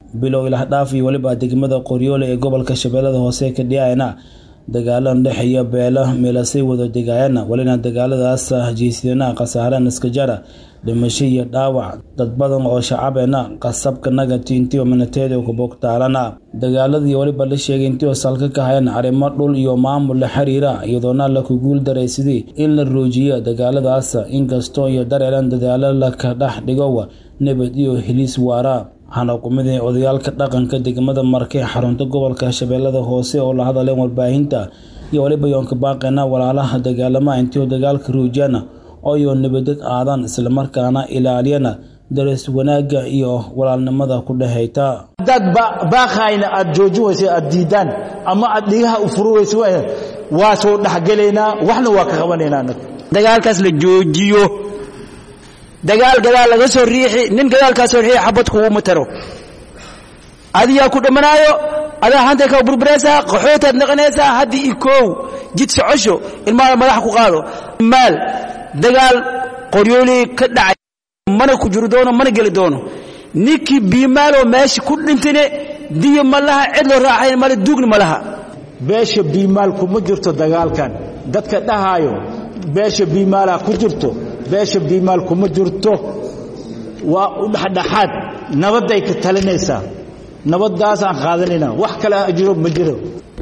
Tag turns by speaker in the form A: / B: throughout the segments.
A: bilow ilahdhaaf iyo weliba degmada qoryoole ee gobolka shabeellada hoose ka dhiyayna dagaalo ndhexeeya beelo meelasay wada degaayana welina dagaaladaas heshiisyana khasaareen iskajara dhimasho iyo dhaawac dad badan oo shacabeena qasabka nagati intiioo minateeda kubogtaalana dagaaladii weliba la sheegay intiioo salka ka hayeen arrimo dhul iyo maamul la xiriira iyadoona la ku guul daraysadii in la roojiyo dagaaladaas inkastoo iyo dareeran dadaalo laka dhex dhigowa nabad iyo heliis waara waxaana kumida odayaalka dhaqanka degmada marke xarunta gobolka shabeellada hoose oo la hadaleen warbaahinta iyo weliba yoonka baaqeena walaalaha dagaalamaha intiioo dagaalka roojiyana ooyo nabadeg aadaan islamarkaana ilaaliyana darees wanaagga iyo walaalnimada ku dhexayta
B: haddaad baaqayna aad jooji weysa aad diidaan ama aad dhigaha u furi weysa waa soo dhexgelaynaa waxna waa ka qabanaynaa anaga
C: dagaalkaas la joojiyo dagaal gadaal laga soo riixi nin gadaalkaa soo riixi xabad kuguma taro adigaa ku dhammanaayo adaa hantay ka burburaysaa qaxootaad naqanaysaa haddii i koow jid socosho ilmaada madaxa ku qaado maal dagaal qoryoolii ka dhacay mana ku jiri doono mana geli doono ninkii biimaaloo meesha ku dhintine diyo ma laha cid loo raaxayn male duugna ma laha
B: beesha biimaal kuma jirto dagaalkan dadka dhahaayo beesha biimaalaa ku jirto beesha biimaal kuma jirto waa u dhexdhexaad nabadday ka talinaysaa nabaddaasaan qaadanaynaa wax kale jiro ma jiro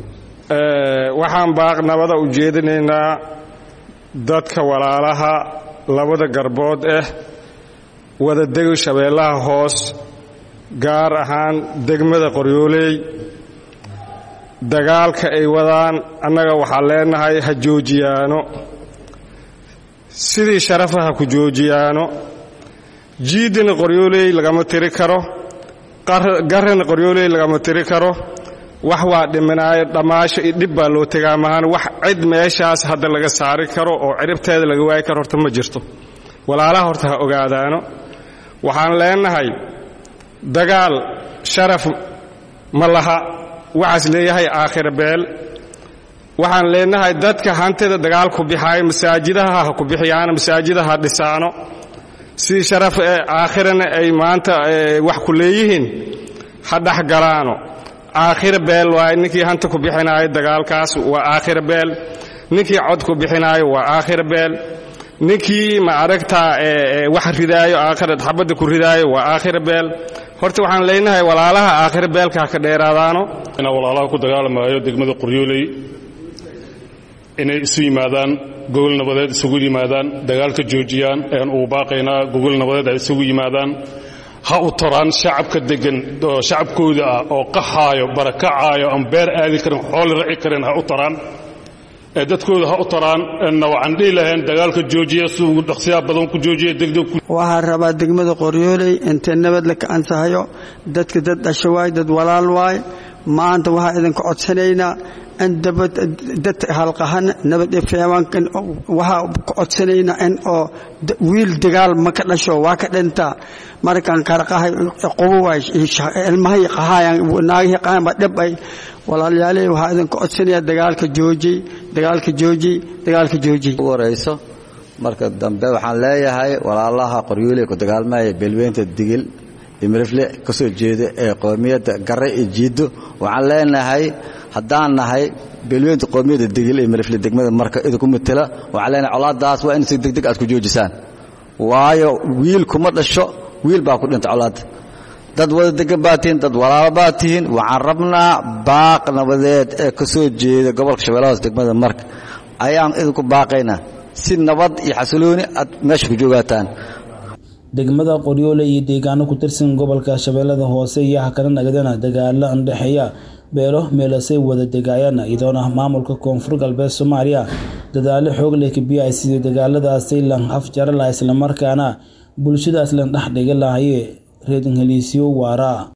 D: waxaan baaq nabada u jeedinaynaa dadka walaalaha labada garbood ah wada dego shabeellaha hoos gaar ahaan degmada qoryooley dagaalka ay wadaan annaga waxaan leenahay ha joojiyaano sidii sharafa ha ku joojiyaano jiiddina qoryooley lagama tiri karo garrana qoryooley lagama tiri karo wax waa dhiminaayo dhammaasho iyo dhib baa loo tegaa mahaan wax cid meeshaas hadda laga saari karo oo ciribteeda laga waayi karo horta ma jirto walaalaha horta ha ogaadaano waxaan leenahay dagaal sharaf ma laha waxaas leeyahay aakhira beel waxaan leenahay dadka hantida dagaal ku bixaayo masaajidaha ha ku bixiyaano masaajidaha ha dhisaano sidii sharaf ee aakhirana ay maanta wax ku leeyihiin ha dhex galaano aakhira beel waaye ninkii hanta ku bixinaayo dagaalkaas waa aakhira beel ninkii cod ku bixinaayo waa aakhira beel ninkii ma aragtaa wax ridaayo aakhira xabadda ku ridaayo waa aakhira beel horta waxaan leenahay walaalaha aakhira beelka ha ka dheeraadaano
E: inaa walaalaha ku dagaalamaayo degmada qoryooley inay isu yimaadaan gogol nabadeed isugu yimaadaan dagaalka joojiyaan ayaan ugu baaqaynaa gogol nabadeed ay isugu yimaadaan ha u taraan shacabka degan oo shacabkooda ah oo qaxaayo barakacaayo aan beer aadi karin xooli raci karin ha u taraan ee dadkooda ha u taraan na waxaan dhihi lahayn dagaalka joojiya siduu dhaqsiyaa badan ku joojiya degdeg
F: waxaa rabaa degmada qoryooley intay nabad la kacansahayo dadka dad dhasho waay dad walaal waay maanta waxaa idinka codsanaynaa in dad halqahan nabad ifeebankan waxaa ka codsanaynaa in oo wiil dagaal ma ka dhasho waa ka dhintaa markaan karaqahay qobo waay ilmahay qahaayaan naagihii qahayan baa dhib ay walaalyaaley waxaa idinka codsanayaa dagaalka joojiy dagaalka joojiy dagaalka joojiy
G: ugu horayso marka dambe waxaan leeyahay walaalaha qoryooley ku dagaalmaya beelweynta digil imirifle ka soo jeeda ee qoomiyadda garre iyo jiiddo waxaan leenahay haddaan nahay beelweynta qoomiyadda digil iyo mirifle degmada marka idinku matela waxaan leenahay colaaddaas waa in si degdeg aad ku joojisaan waayo wiil kuma dhasho wiil baa ku dhinta colaadda dad wada degan baa tihiin dad walaalo baa tihiin waxaan rabnaa baaq nabadeed ee ka soo jeeda gobolka shabeellaha hoos degmada marka ayaan idinku baaqaynaa si nabad iyo xasilooni aad meesha ku joogaataan
A: degmada qoryoole iyo deegaano ku tirsan gobolka shabeellada hoose iyo hakana nagadana dagaalo ndhexeeya beelo meelasay wada degaayana iyadoona maamulka koonfur galbeed soomaaliya dadaalo xoog leh kabiyaay sidii dagaaladaasi lan afjara laha islamarkaana bulshadaas lan dhex dhiga lahaye reedinheliisyo waara